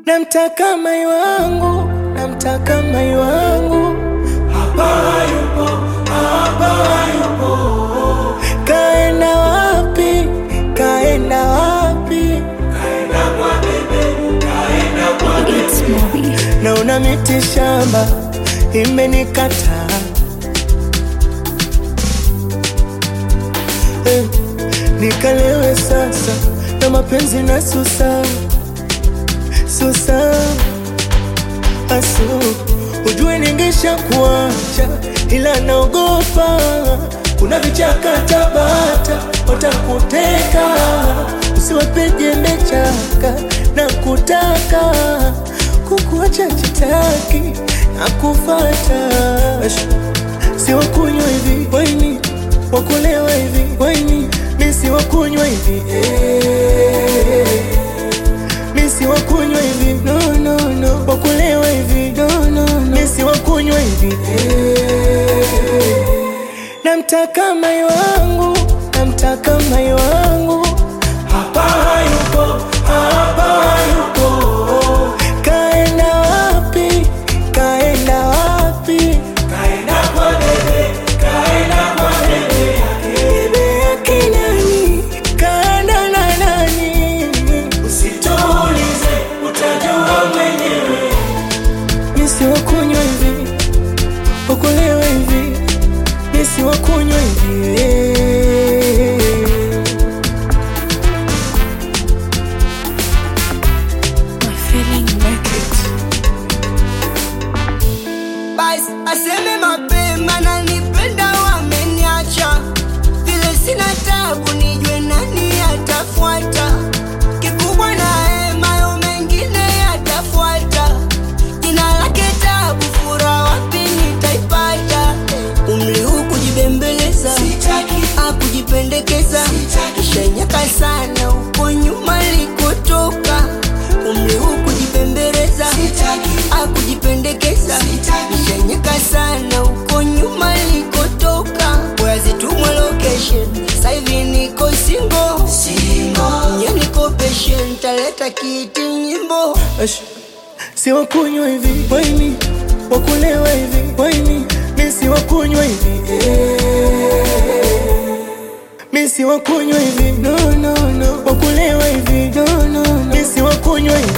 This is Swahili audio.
Namtaka mai wangu, namtaka mai wangu, hapa hayupo, hapa hayupo. Kaenda wapi? Kaenda wapi? It's Moby. Naona miti shamba imenikataa eh, nikalewe sasa na mapenzi na susa susa asu ujue ningesha kuacha ila naogopa kuna vichaka Tabata watakuteka usiwapeje mechaka na kutaka kukuacha chitaki na kufata si wakunywa hivi waini wakulewa hivi waini mi si wakunywa hivi eh. mi si wakunywa hivi no, no, no. wakulewa hivi no, no, no. mi si wakunywa hivi eh. namtaka mai wangu namtaka mai wangu hapa hayupo hapa hayupo kaenda wapi kaenda wapi kaenda kwa dede kaenda kwa dede dede yake nani kaenda na nani usituulize utajua mwenyewe misi wakunywa hivi wakulewa hivi misi wakunywa hivi eh. My feeling make it. basi aseme mapema na nipenda wameniacha vile sina tabu nijue nani atafuata kikubwa na hemayo mengine yatafuata jina lake tabu fura wapi nitaipata umri huu kujibembeleza akujipendekeza ishanyaka sana huko nyuma likotoka umri huu kujibembeleza akujipendekeza ishanyaka sana huko nyuma likotoka wazitumwa location saivi niko singo nye niko patient taleta kiti nyimbo Ash, si wakunywa hivi waini wakulewa hivi waini mi si wakunywa hivi eh. mi si wakunywa hivi no, no, no. wakulewa hivi no, no, no. mi si wakunywa hivi